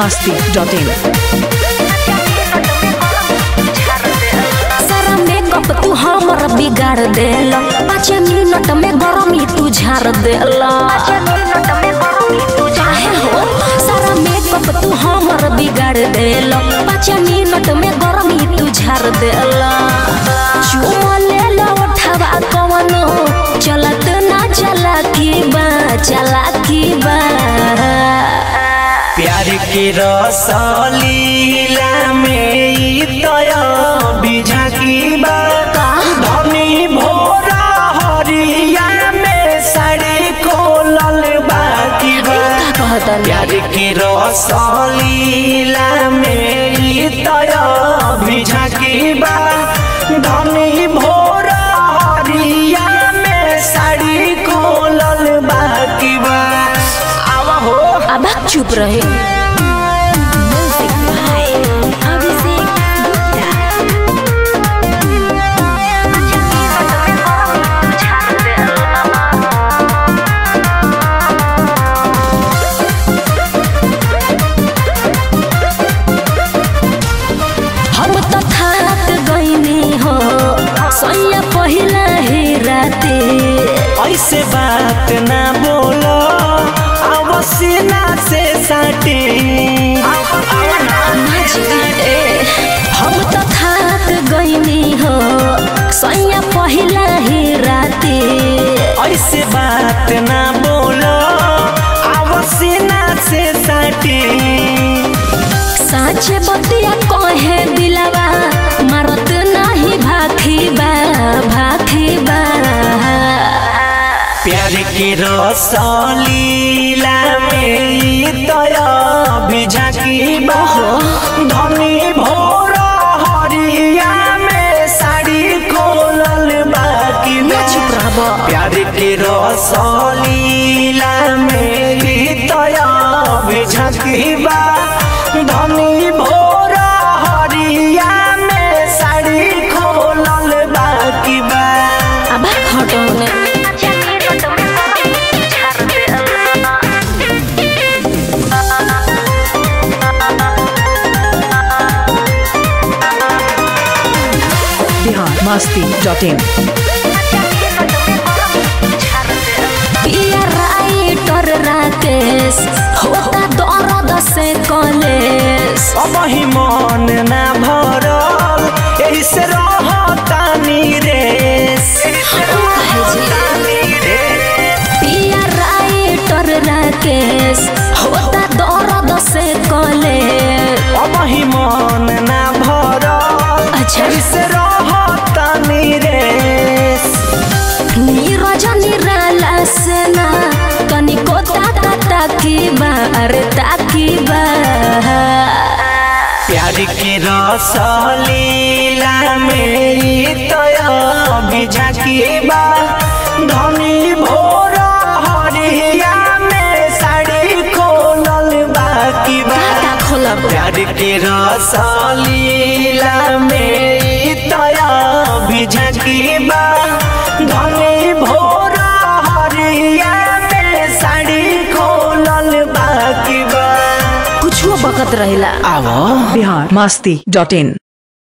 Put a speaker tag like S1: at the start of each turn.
S1: masti.in
S2: सारा makeup तू हमर बिगाड़ देल पाँच मिनट में गरमी तू झाड़ देल काहे हो सारा मेकअप तू हमर बिगाड़ देल पाँच मिनट में गरमी तू झाड़ देल चुमा ले लो उठवा कवनो चलत ना चला की बा चला की बा
S3: प्यार के रसलीला में ई दया बिझा की बात धनी भोरा हरिया में साड़ी खोलल बाकी बा
S2: का कहतन
S3: प्यार के रसलीला में ई दया बिझा की बात धनी भोरा हरिया में साड़ी खोलल बाकी बा आवा हो
S2: अब चुप रहे Music by अभिषेक गुप्ता। हम तो थाक गईनी हो सैया पहिला ही राते
S3: ऐसे बात ना बोलो अवश्य ना से साटे
S2: हम तो थाक गईनी हो सैया पहिला ही राते
S3: ऐसे बात ना बोलो अवश्य ना से साटे
S2: साँचे बतिया कहे दिलवा मारत नाही भाखी बा भाखी बा
S3: प्यार के रसलीला में ई दया बिझा की बहो धनी भोरा हरिया में साड़ी खोलल बाकी
S2: ना चुप रहबो
S3: प्यार के रसलीला मेरी दया बिझकी बा धनी भोरा हरिया में साड़ी खोलल बाकी बा
S2: अब खटौने
S1: Bihar masti.in
S2: पिया राइटर राकेश होता दर्द से कलेश
S3: अब ही मन ना भरल एही से रहतानी रेस
S2: पिया राइटर राकेश होता दर्द से कलेश
S3: अब ही मन ना भरल
S2: अच्छा।
S3: एही से रहतानी रेस
S2: नीरज निराला सेना तनिको ताता ताकी बा अरे ताकी बा
S3: प्यार के रसलीला मेरी तया बिझा की बा धनी भोरा हरिया में साड़ी खोलल बाकी बा
S2: का खोलब
S3: प्यार के रसलीला मेरी तया बिझा की बा धनी भोरा हरिया में साड़ी खोलल बाकी बा
S2: कुछो बकत रहिला
S3: आवो
S1: Bihar masti.in